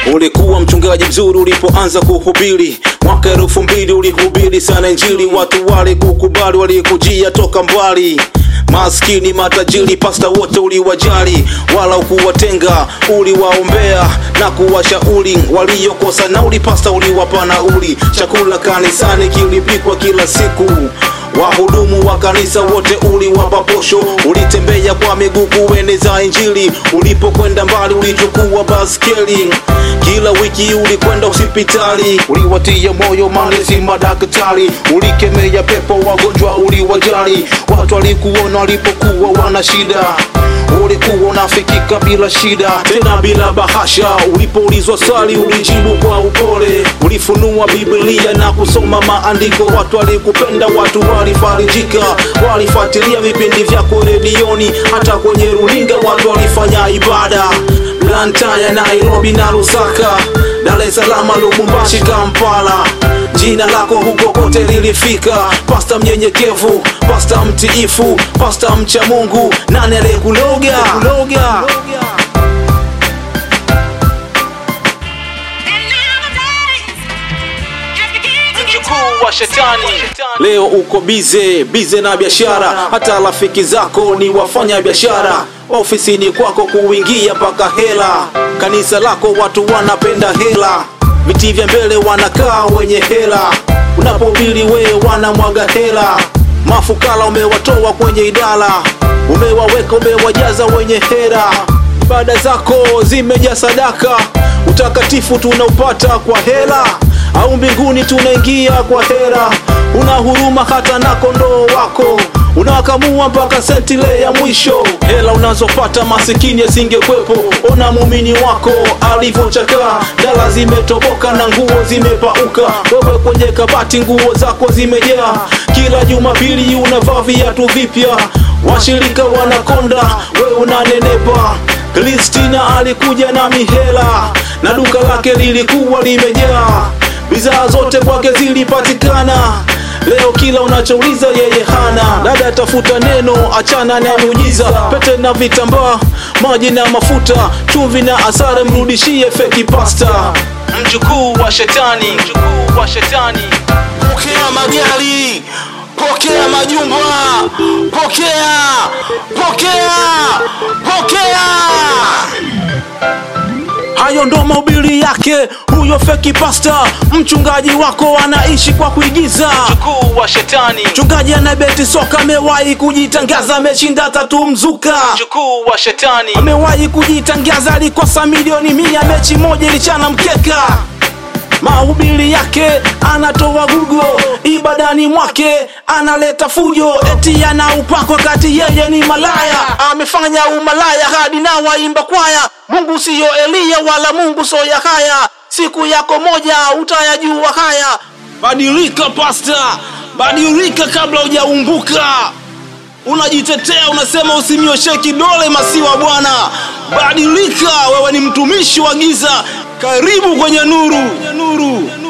Ulikuwa mchungaji mzuri ulipoanza kuhubiri mwaka elfu mbili ulihubiri sana Injili, watu wale kukubali, walikujia toka mbali maskini matajiri, pasta wote uliwajali, wala ukuwatenga, uliwaombea na kuwashauri waliokosa nauli. Pasta uliwapa nauli, chakula kanisani kilipikwa kila siku wahudumu wa kanisa wote uliwapa posho, ulitembea kwa miguu kueneza Injili. Ulipokwenda mbali ulichukua baskeli, kila wiki ulikwenda hospitali, uliwatia moyo manesi madaktari, ulikemea pepo wagonjwa, uliwajali watu walikuona walipokuwa wana shida ulikuwa unafikika bila shida tena bila bahasha. Ulipoulizwa swali ulijibu kwa upole, ulifunua Biblia na kusoma maandiko. Watu walikupenda, watu walifarijika, walifuatilia vipindi vyako redioni, hata kwenye runinga watu walifanya ibada. Blantyre, Nairobi na Lusaka, Dar es Salaam, Lubumbashi, Kampala, jina lako huko kote lilifika. Pasta mnyenyekevu, pasta mtiifu, pasta mcha Mungu, nani aliyekuloga kuloga? mjukuu wa shetani. Leo uko bize bize na biashara, hata rafiki zako ni wafanya biashara. Ofisini kwako kuingia mpaka hela, kanisa lako watu wanapenda hela, viti vya mbele wanakaa wenye hela, unapohubiri wewe wanamwaga hela. Mafukara umewatoa kwenye idara, umewaweka umewajaza wenye hela. Ibada zako zimejaa sadaka, utakatifu tunaupata kwa hela au mbinguni tunaingia kwa hera. Una huruma hata na kondoo wako, unawakamua mpaka sentile ya mwisho. Hela unazopata masikini asingekwepo. Ona muumini wako alivyochakaa, dala zimetoboka na nguo zimepauka. Wewe kwenye kabati nguo zako zimejaa, kila Jumapili unavaa viatu vipya. Washirika wanakonda, wewe unanenepa. Kristina alikuja na mihela na duka lake lilikuwa limejaa bidhaa zote kwake zilipatikana. Leo kila unachouliza yeye hana. Dada tafuta neno, achana na miujiza, pete na vitambaa, maji na mafuta, chumvi na asare, mrudishie feki pasta. Mjukuu wa shetani, mjukuu wa shetani. Pokea magari, pokea majumba, pokea, pokea, pokea. Hayo ndo mahubiri yake huyo feki pasta. Mchungaji wako anaishi kwa kuigiza, mjukuu wa shetani. Mchungaji anabeti soka, amewahi kujitangaza, ameshinda tatu mzuka, mjukuu wa shetani. Amewahi kujitangaza, alikosa milioni mia, mechi moja ilichana mkeka mahubiri yake anatoa gugo, ibadani mwake analeta fujo, eti ana upako kati yeye ni malaya, amefanya umalaya hadi na waimba kwaya. Mungu siyo Eliya wala Mungu so ya haya, siku yako moja utayajua haya. Badilika pasta, badilika kabla hujaumbuka. Unajitetea unasema usimnyoshe kidole masiwa bwana. Badilika, wewe ni mtumishi wa giza. Karibu kwenye nuru, nuru.